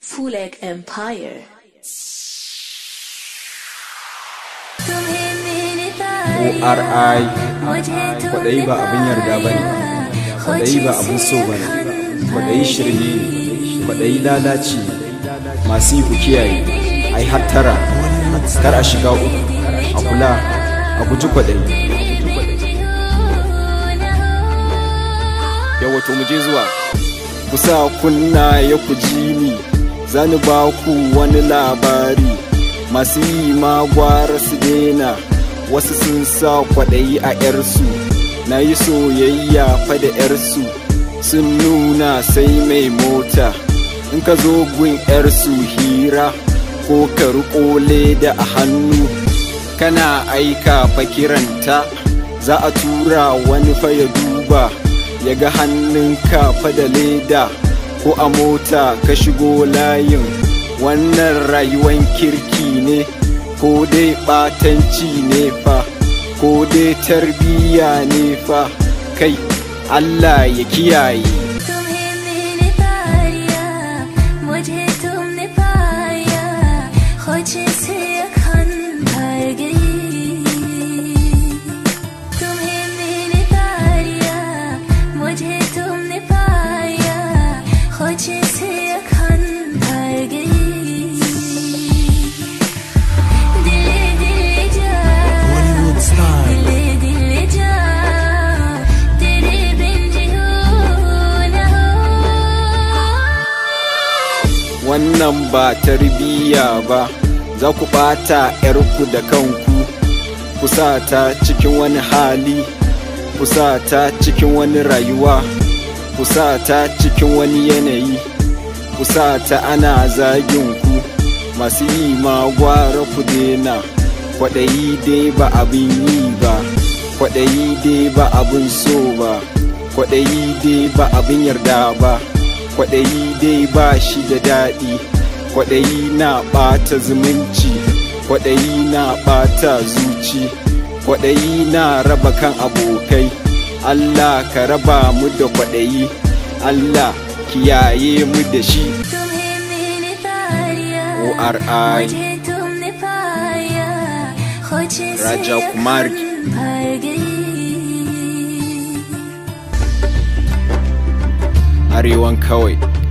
Fuleg Empire. ORI kwaɗayi ba abin yarda ba ne kwaɗayi ba abin so ba ne kwaɗayi shirme ne kwaɗayi lalaci ne masu yi ku kiyaye a yi hattara kar a shiga uku a kula a guji kwaɗayi yawa to mu je zuwa kusa kunna ya ku ji ni zani ba ku wani labari masu yi ma gwara su dena wasu sun sa kwaɗayi a 'yarsu na yi soyayya fa da 'yarsu sun nuna sai mai mota in ka zo gun 'yarsu hira ko ka riƙo leda a hannu kana aika fa kiranta za a tura wani fa ya duba ya ga hannunka fa da leda ko a mota ka shigo layin wannan rayuwan kirki ne ko dai ɓatanci ne fa ko dai tarbiyya ne fa kai Allah ya kiyaye तुम्हें मैंने पाया मुझे तुमने पाया खोजे से अखन भर गई तुम्हें मैंने पाया मुझे तुमने पाया खोजे से अखन भर गई दिले दिले जा Bollywood style. दिले दिले जा तेरे बिन जियो ना हो wannan ba tarbiyya ba za ku ɓata 'yarku da kanku ku sa ta cikin wani hali ku sa ta cikin wani rayuwa ku sa ta cikin wani yanayi ku sa ta ana zagin ku masu yi ma gwara ku dena kwaɗayi dai ba abin yi ba kwaɗayi dai ba abin so ba kwaɗayi dai ba abin yarda ba kwaɗayi dai ba shi da daɗi kwaɗayi na ɓata zumunci kwaɗayi na ɓata zuci kwaɗayi na raba kan abokai Allah ka raba mu da kwaɗayi Allah kiyaye mu da shi तुम्हें मैंने पाया ORI मुझे तुमने पाया खोजे से Raja Kumar ki. अखन भर गई arewan kawai